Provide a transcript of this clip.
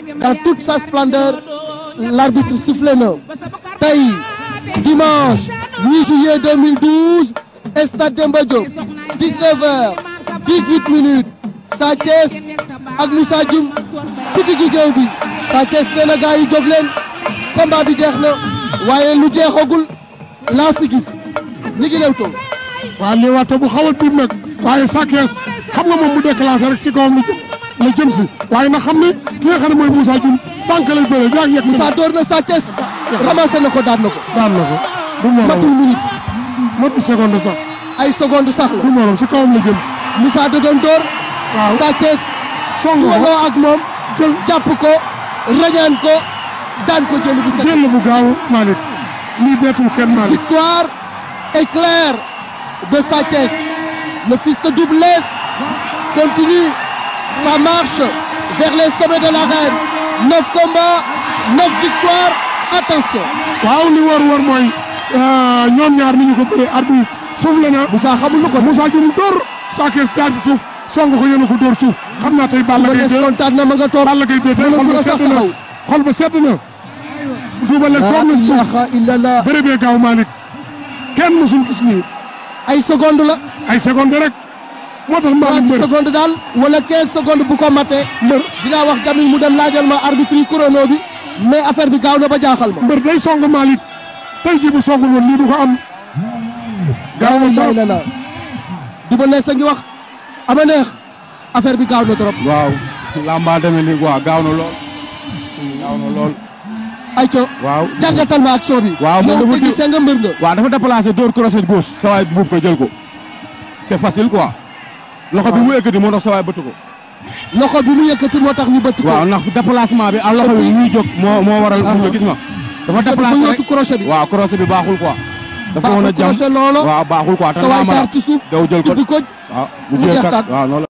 dans toute sa splendeur l'arbitre sifflé na tey dimanche 8 juillet 2012 stade Demba Diop 19h 18 minutes Sa Thiès ak Moussa Dioum ci diggu géew bi Sa Thiès nee na gars yi jóg leen combat bi jeex na waaye lu jeexagul laa fi gis ñi ngi lewtoo waaw lii waxtu bu xaw a tuut nag waaye Sa Thiès xam nga moom bu déclenché rek si kawam la jëm si waaye nag xam ne ki nga xam ne mooy Moussa Dioum tànk lay bëree yaa ngi yegg Moussa door na Sa Thiès ramassé na ko daan na ko daan na ko du matul morom minute matul seconde sax ay seconde sax du la morom si kawam la jëm si Moussa da doon door waaw Sa Thiès song ko suwanoo ak moom jël jàpp ko rañaan ko daan ko jël bu set jël bu gaaw Malick lii bettul kenn Malick victoire éclair de Sa Thiès le fils de Double Less continue sa marche vers les sommets de l'arène neuf combats neuf victoires attention waaw li war war mooy ñoom ñaar ni ñu ko bëree arbitre suuf la na Moussa xamul lu ko Moussa Dioum dóor Sa Thiès jaar ci suuf song ko yéen a ko dóor suuf xam naa tey Balla Gaye Double Less 2 kontaan na ma nga toog Balla Gaye 2 tey xol ba sedd na xol ba sedd na Double Less toog na la ci suuf ilaha illallah bëre bee gaaw Malick kenn mësul gis nii ay seconde la ay seconde rek moo tax Malick 30 mbër secondes daal wala 15 secondes bu ko matee mbër dinaa wax Jamil mu dem laajal ma arbitre yi chrono bi mais affaire bi gaaw na ba jaaxal ma mbër day song Malick tey jii bu songul woon lii du ko am gaaw na lay trop la la Double Less a ngi wax ama neex affaire bi gaaw na trop waaw lamba demee nii quoi gaaw na lool gaaw na lool ay co waaw jàngatal ma action bi Waaw, moom yow dafa te gisee nga mbër nga waaw dafa déplacé dóor crochet gauche sa waay buub ko jël ko c'est facile quoi loxo bi mu yëkkati moo tax sa waay bëtt ko loxo bi mu yëkkati moo tax ñu bëtt ko waaw ndax déplacement bi ak loxo bi muy jóg moo moo waral buub ko gis nga dafa dafa déplacé yóotu rek crochet bi waaw crochet bi baaxul quoi dafa woon a baaxul jam crochet loolu waaw baaxul quoi te sa waay lamba jaar ci suuf daw jël ko tibbi ko waaw mu mu jël jeex kat tàkk. waaw noonu la